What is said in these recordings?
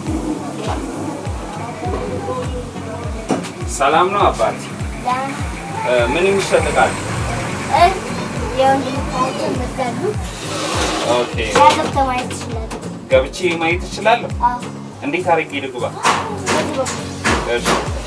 ሰላም ነው አባት? እ፣ ምን የሚሸጥ እቃ አለ? የወንድሞቻችን መጋሉ ኦኬ ገብተህ ማየት ትችላለህ። ገብቼ ማየት እችላለሁ? አዎ፣ እንዴት አድርጌ ልግባ? በዚህ በኩል እሺ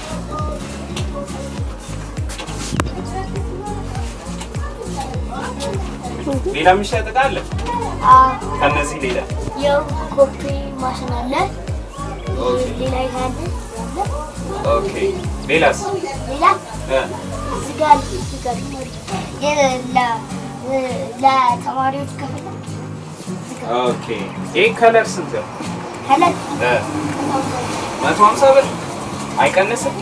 ሌላ የሚሸጥ እቃ አለ? አዎ፣ ከነዚህ ሌላ ያው ኮፒ ማሽን አለ። ኦኬ ሌላ ይላል ኦኬ ሌላስ? ሌላ እ፣ እዚህ ጋር አለ፣ እዚህ ጋር የ- ለ- ለተማሪዎች ክፍል እዚህ ጋር ኦኬ ይህ ከለር ስንት ነው? ከለር እ፣ መቶ ሀምሳ ብር አይቀንስም?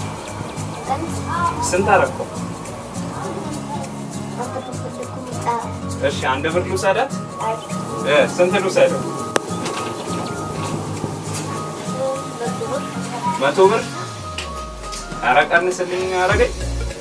ስንት አደረገው? እሺ አንድ ብር ልውሰዳት? እ፣ ስንት ልውሰደው? መቶ ብር ኧረ ቀንስልኝ አረገኝ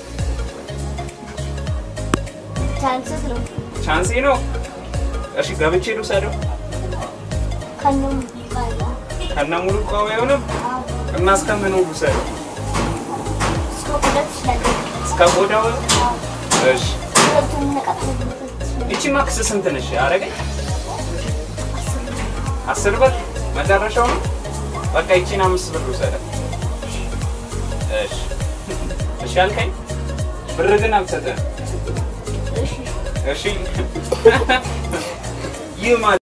ቻንስስ ነው ቻንሴ ነው እሺ ገብቼ ልውሰደው ከነሙ ይባላል። ከነ ሙሉ እቃው አይሆንም እና እስከምን ልውሰደው እስከ ሁለት ትችላለህ። እስከ ቆዳው እሺ ሁለቱን ነቃቅለህ ትችላለህ። እቺ ማክስ ስንት ነሽ አረገኝ አስር ብር መጨረሻው ነው በቃ ይቺን አምስት ብር ልውሰዳት እሺ እሺ አልከኝ ብር ግን አልሰጠህም እሺ እሺ ይህ ማለት